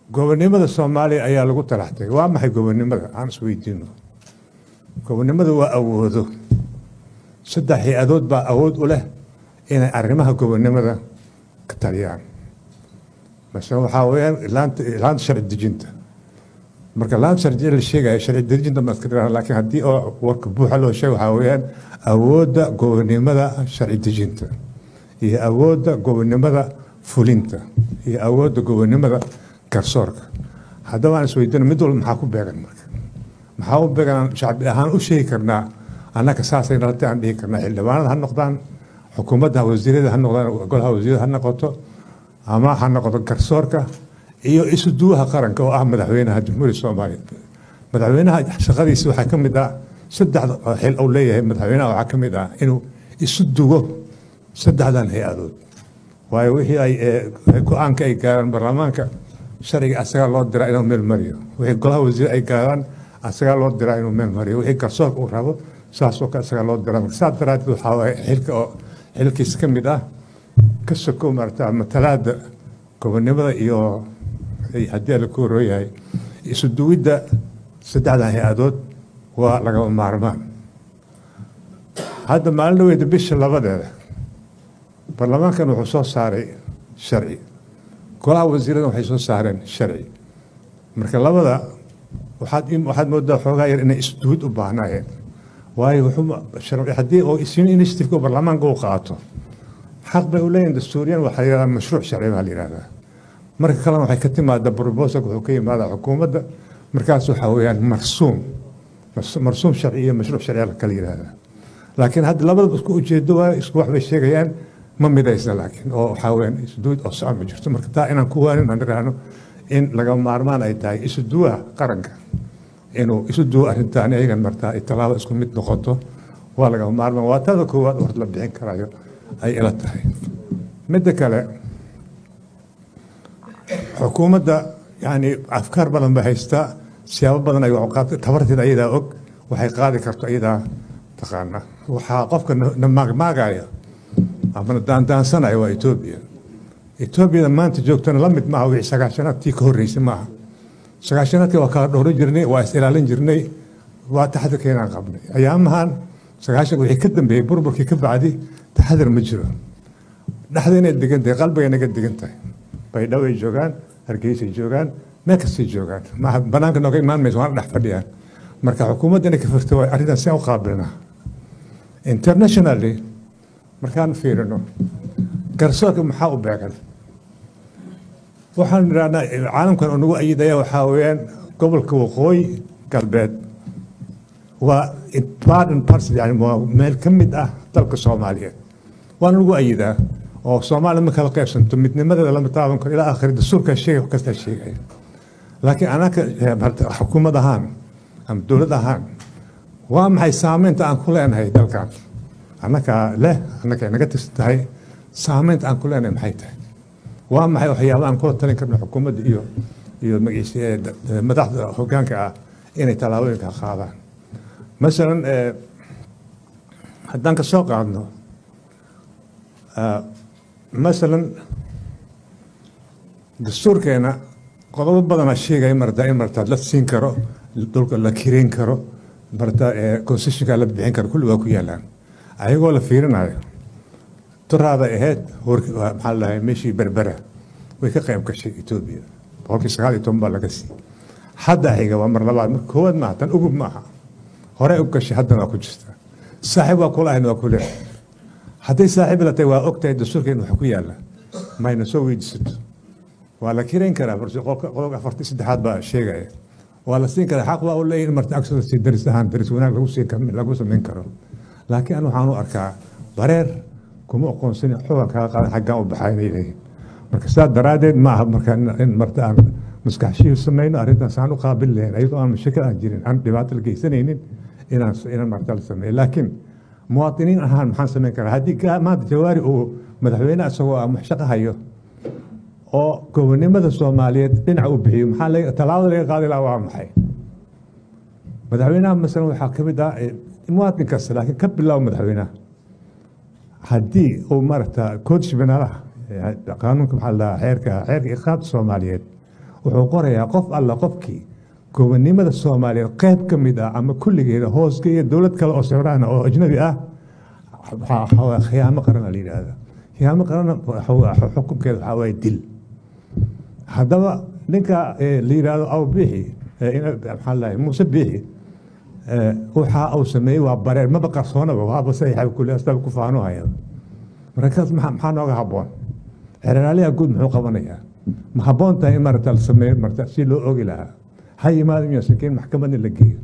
gobonnimada soomaaliya ayaa lagu talaxtay waa maxay gobonnimada aan isweydiino gobonnimada waa awoodo saddex hay-adood baa awood u leh inay arrimaha gobonnimada ka taliyaan masale waxaa weyaan laanta laanta sharci dejinta marka laanta sharci la sheegaya sharci dejinta ma iska dhiraa laakiin haddii oo warka buuxa loo sheego waxaa weeyaan awoodda gobonnimada sharci dejinta iyo awoodda gobonnimada fulinta iyo awoodda gobonnimada garsoorka haddaba aan isweydiino mid walba maxaa ku beegan marka maxaa u beegan shacbi ahaan u sheegi karnaa annaka saasay nalata aan dhihi karnaa xildhibaanada ha noqdaan xukuumadda wasiirada ha noqdaan golaha wasiirada ha noqoto ama ha noqoto garsoorka iyo isu duwaha qaranka oo ah madaxweynaha jamhuuriyadda soomaaliya madaxweynaha shaqadiisa waxaa ka mid ah saddexda xil uu leeyahay madaxweynaha waxaa ka mid ah inuu isu duwo saddexdan hay-adood waayo wixii ay go-aanka ay gaaraan baarlamaanka sharciga asagaa loo diraa inuu meel mariyo wixii golaha wasiir ay gaaraan asagaa loo diraa inuu meel mariyo wixii garsoorka uu rabo saasoo kale asagaa loo diraa marka saas daraaddeed waxaa waaye xilka oo xilkiisa ka mid ah ka soko maarata matalaada gobonnimada iyo haddii la ku horooyahay isu duwidda saddexdan hay-adood waa lagama maarmaan hadda maalin dhaweyda bisha labadeeda baarlamaankan wuxuu soo saaray sharci golaha wasiirada waxay soo saareen sharci marka labada waxaad waxaad moodaa xoogaa yar inay isduwid u baahnaayeen waayo haddii oo isin initiativeka baarlamaanka uu qaato xaq bay u leeyihin dastuuriyan waxaa yidhahdaa mashruuc sharci baa la yidhahdaa marka kalena waxay ka timaada brobosalka wuxuu ka yimaadaa xukuumadda markaas waxaa weeyaan marsuum marsuum sharci iyo mashruuc sharci la kala yidhahdaa laakiin hadda labadaba isku ujeedo waa isku wax bay sheegayaan ma midaysa laakiin oo waxaa weyaan isduwid oo socon ma jirto marka taa inaan ku waanin aan idhaahno in laga maarmaan ay tahay isu duwaha qaranka inuu isu duwo arrintaan iyagan martaa ay tallaabo isku mid noqoto waa laga maarmaan waa tada koowaad hor la bixin karayo ay ila tahay midda kale xukuumadda yani afkaar badan bay haystaa siyaabo badan ay tabarteed ayadaa og waxay qaadi karto ayadaa taqaana waxaa qofka na maagmaagaya ama daandaansanaya waa etoobiya etoobiyada maanta joogtana la mid maaha wixii sagaashanaadkii ka horreysay maaha sagaashanaadkii waa kala dhowran jirnay waa is ilaalin jirnay waa taxadirkeenaan qabnay ayaamahan sagaashan wixii ka dambeeyey burburkii ka bacdi taxadir ma jiro dhexda inay degan tahay qalbiga naga degan tahay baydhabo ay joogaan hargeysay joogaan meel kastay joogaan maaha banaanka nooga imaan mayso waana dhex fadhiyaan marka xukuumadda inay ka firto waa arrintan si aan u qaabilnaa internationally markaan fiirino garsoorka maxaa u beegan waxaan idhahnaa caalamkan oo nagu ayidaya waxaa weeyaan gobolka waqooyi galbeed waa baden parts yani waa meel ka mid ah dalka soomaaliyeed waa nagu ayidaa oo soomaaliya ma kala qaybsanto midnimadeeda lama taaban karo ilaa akhri dastuurka sheegay wax kastaa sheegaya laakiin anaka xukuumad ahaan ama dowlad ahaan waa maxay saameynta aan ku leenahay dalkan annakaa leh annaka naga tirsan tahay saameynta aan ku leenahay maxay tahay waa maxay waxyaaba aan kula talin karno xukuumadda iyo iyo magaciisa madaxda hoggaanka ah inay tallaabooyinka qaadaan masalan haddaan ka soo qaadno masalan dastuurkeena qodobo badanaa sheegaya martaa in martaa la siin karo dhulka la kireyn karo martaa concessionka la bixin karo kulli waa ku yaalaan ayagoo la fiirinayo duraada ahayd maxaa lahay meeshii berbera way ka qayb gashay etoobiya boqolkii sagaal iyo toban baa laga siiyey hadda xiga waa mar labaad marka koowaad maaha tan ugub maaha hore u gashay haddana waa ku jirta saaxiib waa kula ahayn waa ku leeyahay hadday saaxiib la tahay waa og tahay dastuurkeena waxa ku yaalla mayna soo weydiisato waa la kirayn karaa qodobka afartii saddexaad baa sheegaya waa la siin karaa xaq waa u leeyahay in marta agsodasi daris ahaan daris wanaag lagu siin lagu samayn karo laakiin an waxaan u arkaa bareer kuma aqoonsani xugan kaga qaadan xaggaan u baxaa inay leeyihin marka sidaa daraaddeed ma aha marka in marta aan maskaxshihi samayno arrintaas aan u qaabil lahayn ayadoo aan mashakil aan jirin aan dhibaato la geysanaynin inaan inaan marta la sameeyo laakiin muwaadiniin ahaan maxaan samayn karaa haddii maanta jawaari uu madaxweyne isagoo ah shaqo hayo oo gobonnimada soomaaliyeed dhinaca u bixiyo maxaa tallaabada laga qaadi lahaa waa maxay madaxweynaha masalan waxaa ka mid ah muwaadin kasta laakiin ka bilow madaxweynaha haddii uu maaragta koodsh banaalaha qaanuunka maxaa la xeerka xeerka iqaabta soomaaliyeed wuxuu qorayaa qof alla qofkii gobonnimada soomaaliyeed qayb ka mid ah ama kulligeeda hoosgeeya dowlad kale oo sawiraan oo ajnabi ah khiyaamo qarana la yidhaahda khiyaamo qarana xukunkeeda waxaa waaye dil haddaba ninka la yidhaahdo aw biixi maxaa lahay muuse biixi waxa uu sameeyey waa bareer maba qarsoonaba waaba saxiixa kule astaa ku faanuhaya markaas maxaa nooga habboon xeraaliha guud muxuu qabanayaa ma habboon tahay in marata la sameeyo marta si loo ogi lahaa ha yimaado miya sakiin maxkamadna la geeyo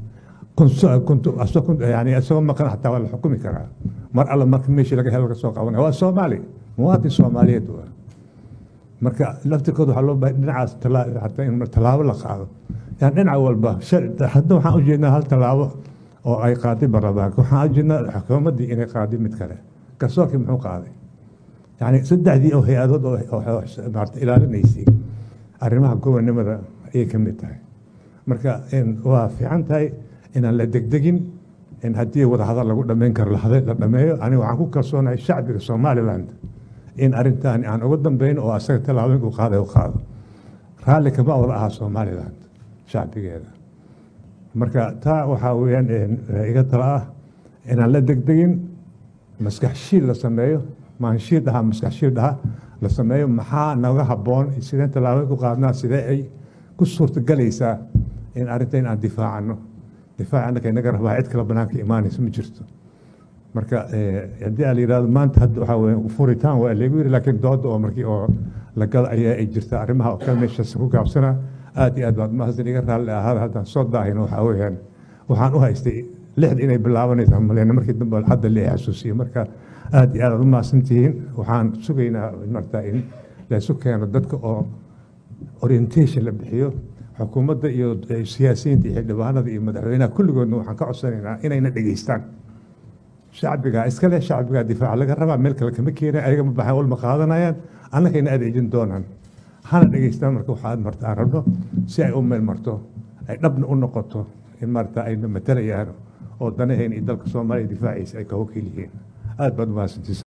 yani isagoo maqan xataa waa la xukumi karaa mar alla marka meeshii laga helo laga soo qabanaya waa soomaali muwaadin soomaaliyeed waa marka laftirkooda waxaa loo baahay dhinacaas hataa in tallaabo la qaado yani dhinac walba hadda waxaan u jeednaa hal tallaabo oo ay qaaday baarlamaanka waxaan u jeednaa xukuumaddii inay qaaday mid kale garsoorkii muxuu qaaday yani saddexdii oo hay-adood oo ilaalinaysay arrimaha gobonnimada ayay ka mid tahay marka waa fiican tahay inaan la degdegin in haddii wadahadal lagu dhammayn karo la dhameeyo aniga waxaan ku kalsoonahay shacbiga somaliland in arrintan aan uga dambayno oo asaga tallaabooyinka u qaaday u qaado raalli kama wada ahaa somaliland shacbigeeda marka taa waxaa weeyaan iga tala ah inaan la degdegin maskax shiil la sameeyo maanshiid aha maskax shiil aha la sameeyo maxaa naga habboon sideen tallaabooyinka u qaadnaa sidee ay ku suurtagelaysaa in arrinta in aan difaacano difaac annaka inaga rabaa cid kale banaanka imaanaysa ma jirto marka haddii aa la yidhahdo maanta hadda waxaa weeye furitaan waa lagu yiri laakiin dooda oo markii oo la gala ayaa ay jirta arrimaha oo kale meeshaas ku gaabsana aad iyo aad baad mahadsan iga raalli ahaada haddaan soo daahino waxaa weeyaan waxaan u haystay lixda inay bilaabanaysaa maleyna markii dambe hadda la xasuusiyo marka aad iyo aad aad u mahadsantihiin waxaan sugaynaa marta in laysu keeno dadka oo orientation la bixiyo xukuumadda iyo siyaasiyiinta iyo xildhibaanada iyo madaxweynaha kulligoodna waxaan ka codsanaynaa inayna dhegeystaan shacbiga iskale shacbiga difaaca laga rabaa meel kale kama keenay ayaga ma baxaan walma qaadanayaan annagayna adeejin doonaan hana dhegeystaan marka waxaad marta aan rabno si ay u meel marto ay dhabna u noqoto in marta ayna matalayaan oo danaheen iyo dalka soomaaliya difaaciisa ay ka wakiil yihiin aad baad umahadsantiisa